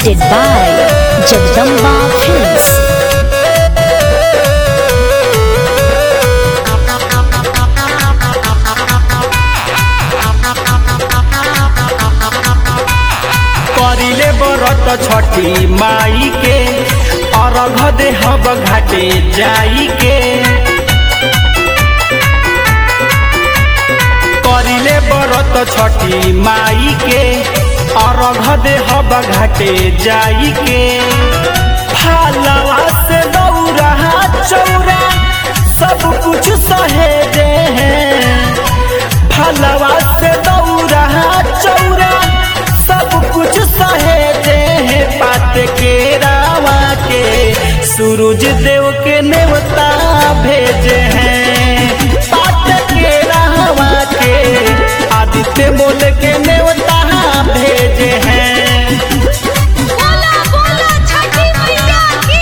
presented by Jagdamba Films. करिले बरत छठी माई के अर्घ देहब घाटे जाई के करिले बरत छठी माई के अर्घ देहब घाटे जाई के फालवा से दौरा चौरा सब कुछ सहेजे हैं फलवा से दौरा चौरा सब कुछ सहेजे हैं पात के रावा के सूरज देव के नेवता भेजे हैं पात के रावा के आदित्य बोल के नेवता भेजे हैं बोला बोला छठी मैया की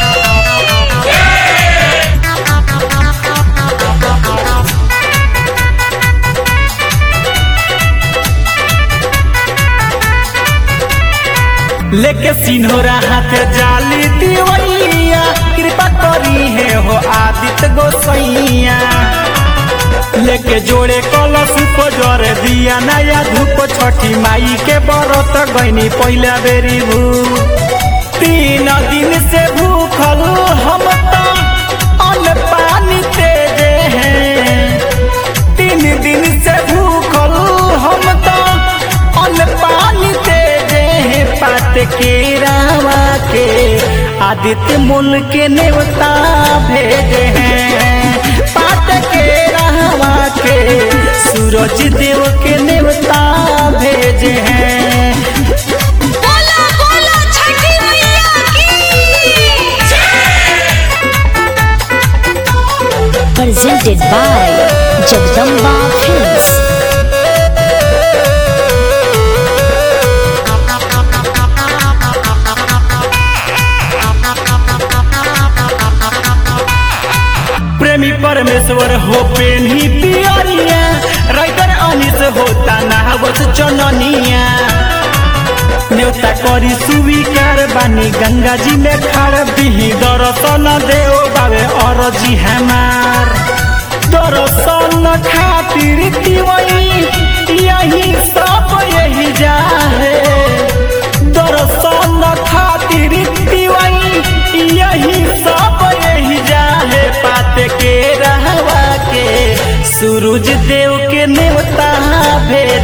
लेके सिन्होरा हाथ जाली दिवैया कृपा करी है हो आदित्य गोसैया लेके जोड़े कलश उपजर दिया नया धूप छठी माई के बरत गईनी पहला बेरी भू तीन दिन से भूखल हम तो अन्न पानी तेजे हैं तीन दिन से भूखल हम तो अन्न पानी तेजे हैं पात के रावा के आदित्य मूल के नेवता भेजे हैं पात के रावा के सूरज देव के नेवता भेजे हैं बोला बोला छठी मैया की Presented by Jagdamba Films. प्रेमी परमेश्वर हो पेन्ही पियरिया राइटर अनिस होता नहावत चननिया न्योता करी स्वीकार बानी गंगा जी में खाड़ बिही दर्शन देव बाबे अरजी हमार दर्शन खातिर दिवई यही सब यही जाहे दर्शन खातिर दिवई यही सब यही जाहे पात के रहवा के सूरज देव के नेवता भेज